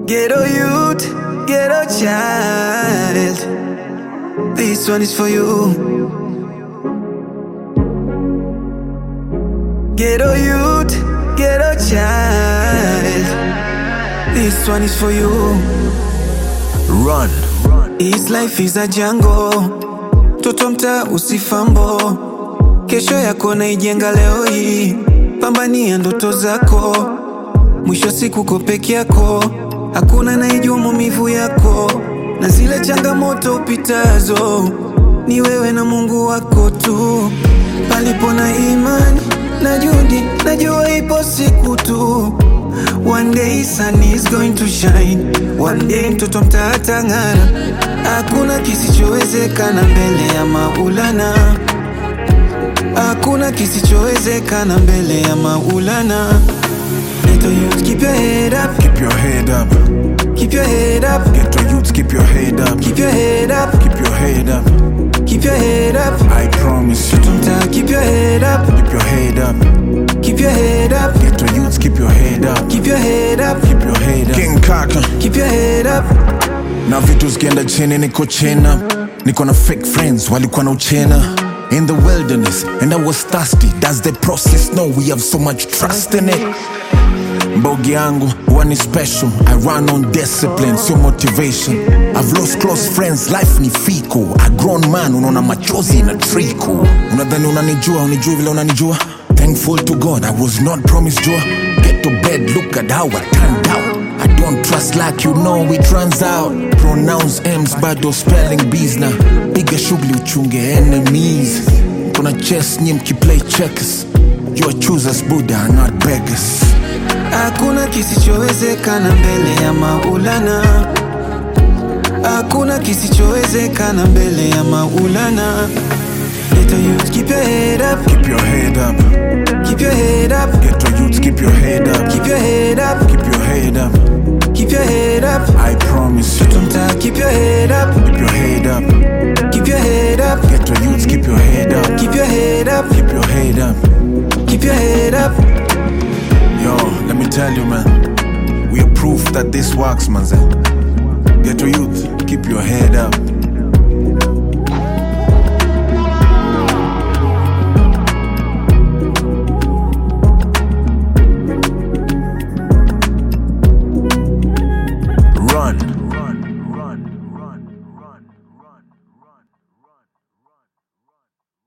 Ghetto youth, ghetto child. This one is for you. Ghetto youth, ghetto child. This one is for you. Run. His life is a jungle. Toto mtaa usifambo, kesho yako naijenga leo hii. Pambania ndoto zako, mwisho siku ko peke yako, hakuna naijua maumivu yako na zile changamoto upitazo, ni wewe na Mungu wako tu. Palipo na imani na juhudi, najua ipo siku tu. One day sun is going to shine, one day mtoto mtaa atang'ara. Hakuna kisichowezekana mbele ya Maulana, hakuna kisichowezekana mbele ya Maulana. Ghetto youth, keep your head up, Keep your head up. keep your head up, Ghetto youths, keep your head up. keep your head up, Keep your head up. keep your head up. I promise you. Mtaa, keep your head up, Keep your head up. keep your head up, Ghetto youths, keep your head up. keep your head up, Keep your head up. King Kaka. keep your head up. na vitu zikienda chini niko chena niko na fake friends walikuwa na uchena in the wilderness and i was thirsty does the process know we have so much trust in it mbogi yangu huwa ni special i run on discipline sio motivation i've lost close friends life ni fiko a grown man unaona machozi na triko unadhani unanijua unijui vile unanijua thankful to god i was not promised joy get to bed look at how i turned out I don't trust like you know it runs out Pronounce M's bado spelling B's na piga shughuli uchunge enemies Kuna chess nye mkiplay checkers You are choosers Buddha not beggars Hakuna kisichowezekana mbele ya Maulana, hakuna kisichowezekana mbele ya Maulana. Ghetto youth, keep your head up, Keep your head up keep your head up, Ghetto youths keep your head up keep your head up, Keep your head up keep your head up. I promise you Mtaa, keep your head up, Keep your head up keep your head up, Ghetto youths keep your head up keep your head up, Keep your head up keep your head up. Yo, let me tell you man We are proof that this works man Ghetto youth keep your head up